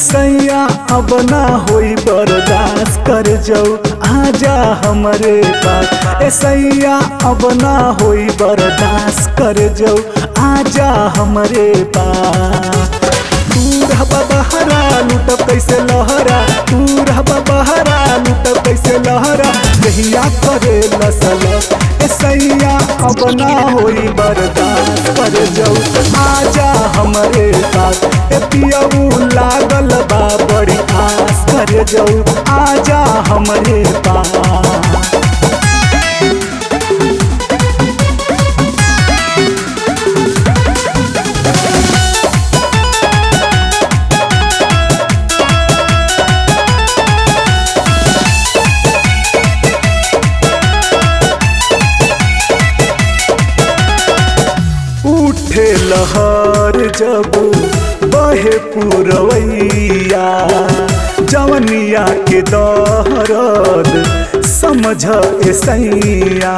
सैया अब ना होई बर्दाश्त कर जाऊ आजा हमरे पास ए सैया अब ना होई बर्दाश्त कर जाऊ आजा हमरे पास तू रहबा बहरा लूटब कैसे लहरा तू रहबा बहरा लूटब कैसे लहरा कहिया करे लसल ए सैया अब ना होई बर्दाश्त कर जाऊ आजा हमरे पास ए पियऊ लागल बा बड़ी आस कर जाऊ आजा हमरे पास उठे लहर जब बहे पुरवैया जवनिया के दहरद समझ ऐसैया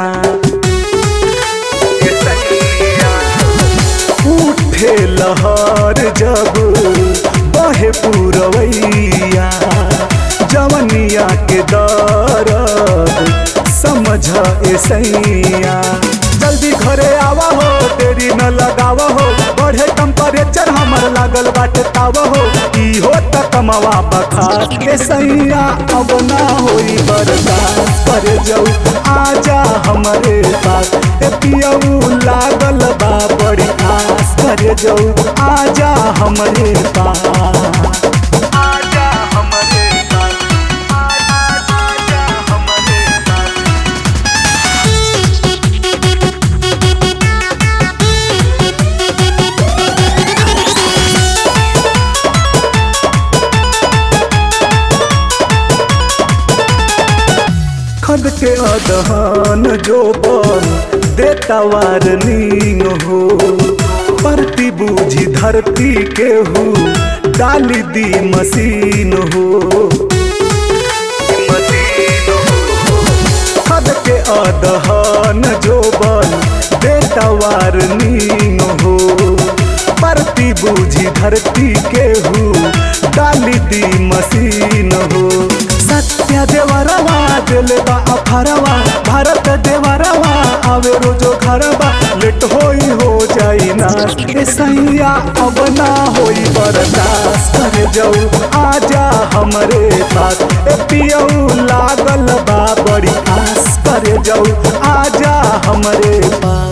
उठे लहर जब बहे पुरवैया जवनिया के दरद समझ ऐसैया जल्दी घरे आवा हो देरी न लगावा हो बढ़े टेम्परेचर हमर लागल बाटे तावा हो ई हो त कमवा बखा के सैया अब ना होई बर्दाश्त कर जाऊ आजा हमरे पास ए पियऊ लागल बा बड़ी आस कर जाऊ आजा हमरे पास आजा हमरे पास आजा हमरे पास खद के अदहन जो बन देता वारनिंग हो परती बूझी धरती के हो डाली दी मशीन हो खद के अदहन जो बन देता वारनिंग हो परती बूझी धरती के हो डाली दी मशीन हो सत्य देवरवा दिल बा अफरवा भारत देवरवा आवे रोजो घरवा लेट होई हो जाई ना ए सैया अब ना होई बर्दाश्त कर जाऊ आजा हमरे पास ए पियऊ लागल बा बड़ी आस कर जाऊ आजा हमरे पास